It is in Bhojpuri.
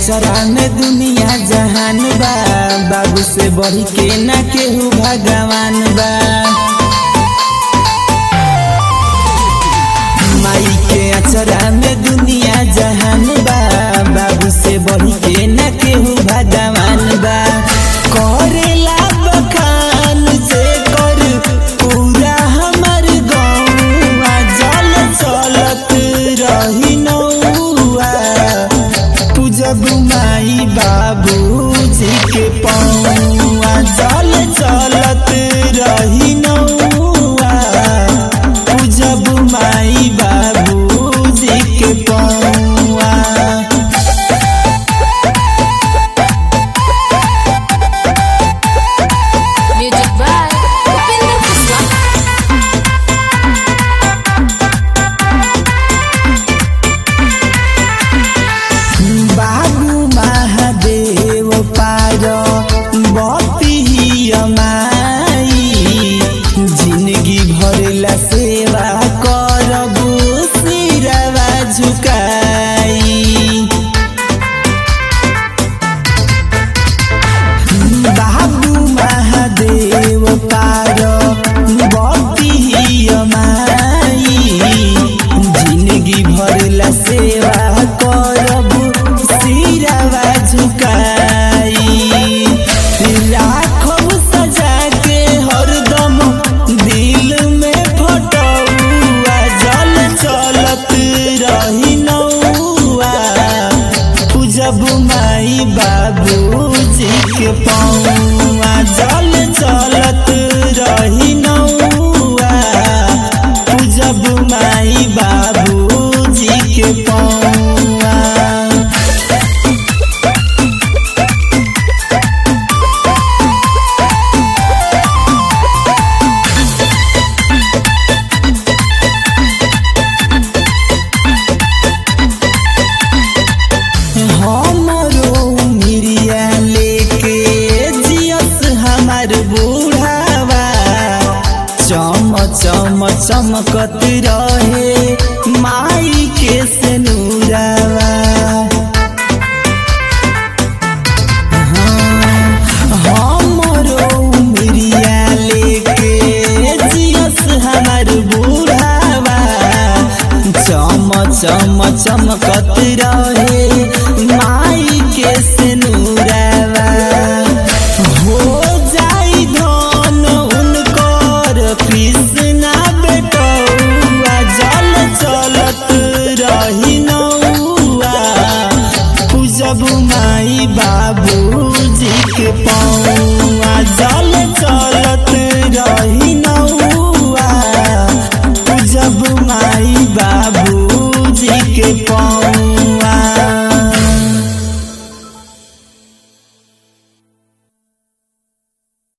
अचरा में दुनिया जहान बा बाबू से बढ़ी के ना केहू भगवान बा माई के अचरा में दुनिया जहान बा बाबू से बढ़ी के ना केहू भगवान बा करेला बखान से कर पूरा हमर गौवा जल चलत रही नौआ पूजब माई बाबूजी के पौआ जल चलत रही नौआ पूजब माई बाबूजी के पौआ Music by Upinder Kuswa. बाबू महादेव पार बती माई जिंदगी भरला सेवा करबू सिरवा झुकाई बाबू महादेव पार बती माई जिंदगी भरला सेवा करबू सिरवा झुकाई राखब सजा के हरदम दिल में फटौआ जल चलत रही नौआ पूजब माई बाबूजी के पौआ जल चलत रही नौआ पूजब माई बाबूजी के पौआ हमरो मिरिया लेके जियस हमार बूढ़ावा चम चम चमकत रहे माई के से नूरावा